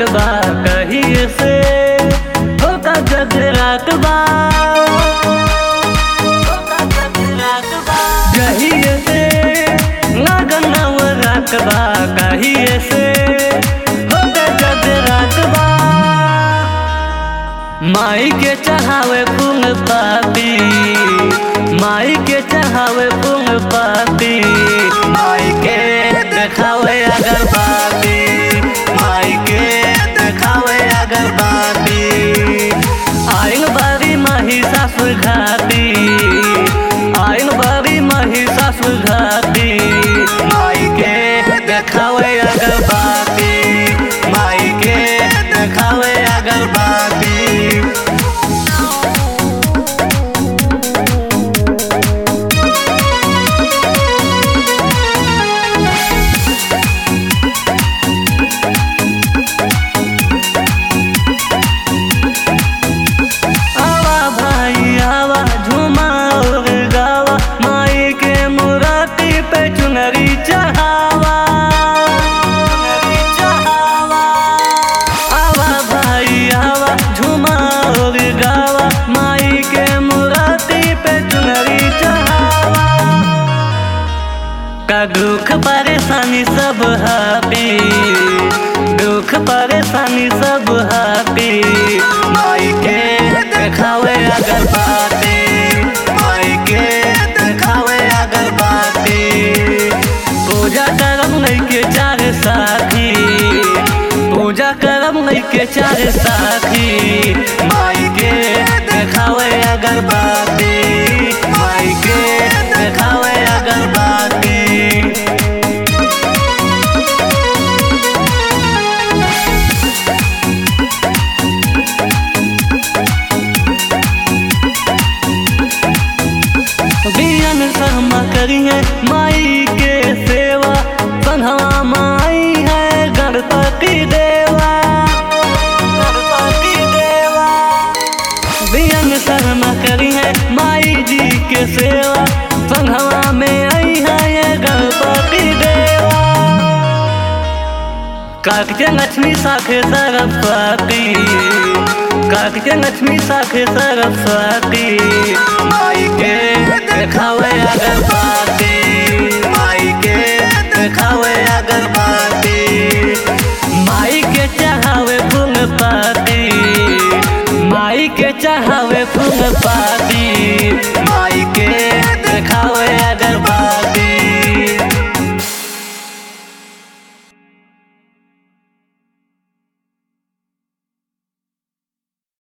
बा कहिए से होता जगरात बा कहिए से लगन नवरात बा कहिए से होता जगरात बा माई के चढ़ावे फूल पापी माई के चढ़ावे फूल पापी माई के देखावे अगरबत्ती माई के देखावे अगरबत्ती आइन बारी माही सासुर घाटी आइन बारी माही सासुर घाटी माई के देखावे अगरबत्ती माई के देखावे अगरबत्ती आवा भाई आवा झूमा और गावा माई के मुराती पे चुनरी चढ़ावा चुनरी चढ़ावा आवा भाई आवा झूमा और गावा माई के मुराती पे चुनरी चढ़ावा का दुख परेशानी सब हापी दुख परेशानी सब हापी माई के देखावे अगरबत्ती माई के देखावे अगरबत्ती पूजा करम नहीं के चार साथी पूजा करम नहीं के चार साथी माई के देखावे अगरबत्ती माई के देखावे अगरबत्ती बियन शर्मा करिए माई के सेवा सन्हवा माई है गणपति देवा गणपति देवा बियन शर्मा करिए माई जी के सेवा सन्हवा में आई है ये गणपति देवा काकते लक्ष्मी साखे सरस्वती काकते लक्ष्मी साखे सरस्वती माई के देखावे अगरबत्ती माई के देखावे अगरबत्ती माई के चढ़ावे फूल पाती माई के चढ़ावे फूल पाती